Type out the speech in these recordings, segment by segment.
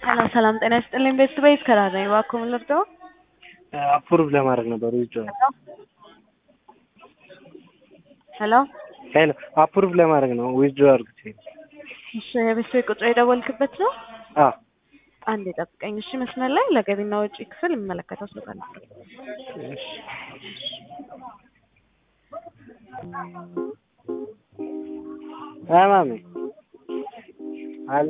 ሰላም ሰላም፣ ጤና ይስጥልኝ። ቤት ቤት ከራር ነኝ። እባክዎ ምን ልርዳው? አፕሩቭ ለማድረግ ነበር ውጭ ሄሎ ሄሎ አፕሩቭ ለማድረግ ነው ዊዝድሮ አድርጉት። እሺ፣ የቤት ቤት ቁጥር የደወልክበት ነው? አ አንድ የጠብቀኝ እሺ። መስመር ላይ ለገቢና ወጪ ክፍል የሚመለከተው ሰው ካለ እሺ ማሚ አለ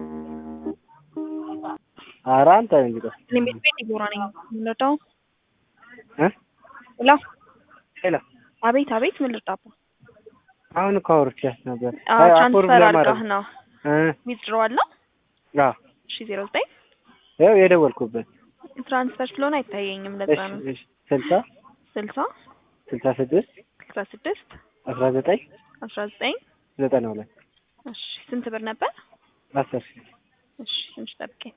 ኧረ አንተ እንግዲህ እኔ ቤት ቤት ይጎራ ነኝ። ምን ልርዳው? እ ሄሎ ሄሎ አቤት አቤት፣ ምን ልርዳው? አሁን እኮ አውርቼሽ ነበር። አዎ አይ ትራንስፈር ለማድረግ አድርገህ ነው እ ዊዝድሮዋል ነው? አ እሺ ዜሮ ዘጠኝ ያው የደወልኩበት ትራንስፈር ስለሆነ አይታየኝም። ለዛ እሺ ነው እሺ ስልሳ ስልሳ ስልሳ ስድስት ስልሳ ስድስት አስራ ዘጠኝ አስራ ዘጠኝ ዘጠና ሁለት እሺ ስንት ብር ነበር? አስር ሺህ እሺ ትንሽ ጠብቀኝ።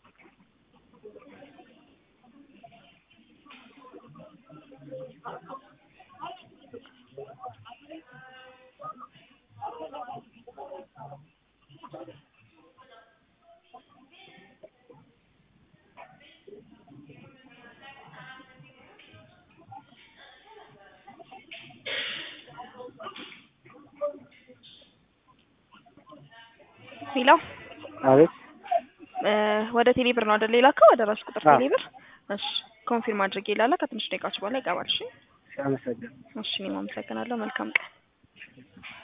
ሄሎ አቤት እ ወደ ቴሌ ብር ነው አይደል የላከው? ወደ ራሱ ቁጥር አዎ። ቴሌ ብር። እሺ ኮንፊርም አድርጌ ላላ ከትንሽ ደቂቃዎች በኋላ ይገባል። እሺ አመሰግናለሁ። እሺ እኔም አመሰግናለሁ። መልካም ቀን